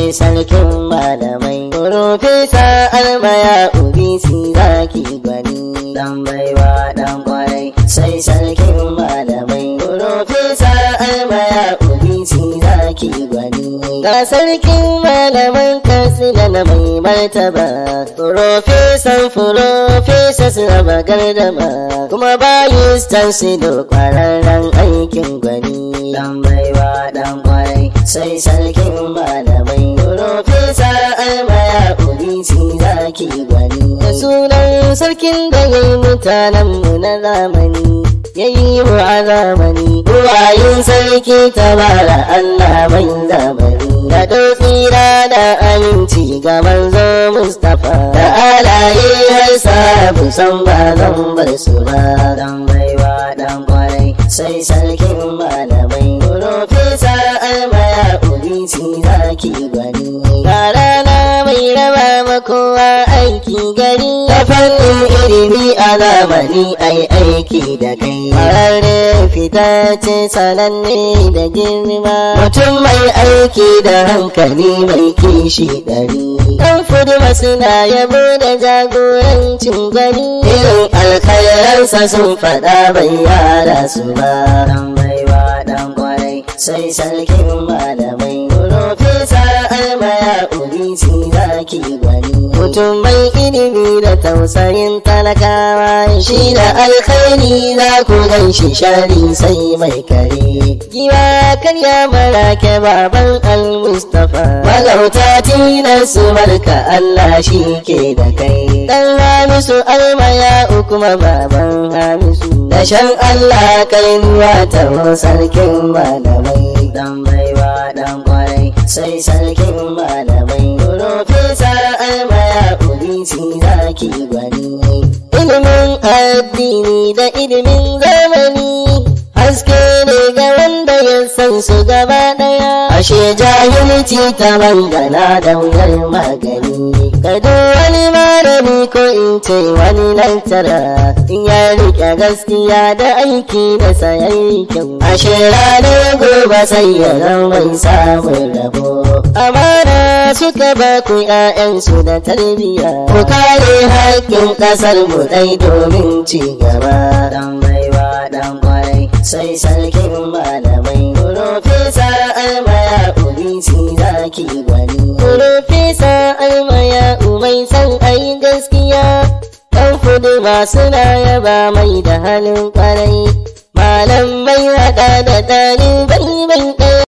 sai sarkin malamai Profesa almaya ubisi zaki gwani dan baiwa dan kwarai sai sarkin malamai Profesa almaya ubisi zaki gwani ga sarkin malaman katsina na mai martaba Profesan Profesas raba gardama kuma bayistan su da kwararren aikin gwani dan baiwa dan kwarai sai sarkin malamai Profesa almaya ubisi zaki gwani da sunan sarkin da ya yi mutanenmu na zamani ya yi mu a zamani ruwayin sarki tabara Allah mai zamani da tsira da aminci ga manzo Mustapha da alaye har sabu san ba zan bar su ba dan baiwa dan kwarai sai sarkin malamai Profesa almaya ubisi zaki gwani ga rana mai raba makowa aiki gari ta fannin ilimi a zamani ai aiki da kai Farare fita ce sananne da girma mutum mai aiki da hankali mai kishi ɗari ɗan fuduma suna yabo da jagorancin gari irin alkhairansa sun faɗa bai yara su ba dan baiwa dan kwarai sai sarkin malamai Profesa almaya ubisi zaki gwani mutum mai ilimi da tausayin talakawa shi da alkhairi za ku gan shi shari sai mai kare giwa karya marake baban al-mustafa magauta tilar su barka Allah shi ke da kai dan hamisu almaya kuma baban hamisu da shan Allah kai nuwa ta sarkin malamai dan baiwa dan kwarai sai sarkin malamai Profesa almaya ubisi zaki gwani ilimin addini da ilimin zamani haske ne ga wanda ya san su gaba daya ashe jahilci ta bangana da wuyar magani kado wani malami ko in ce wani lantara in ya rike gaskiya da aiki da sayayi kyau ashe ranar gobe sai ya zama samun rabo amana suka ba ku ƴaƴansu da tarbiyya ku kare haƙƙin ƙasar mu dai domin ci gaba dan baiwa dan kwarai sai sarkin malamai Profesa almaya ubisi zaki gwani Profesa almaya umai san ai gaskiya dan fudu masu na yaba mai da halin kwarai malam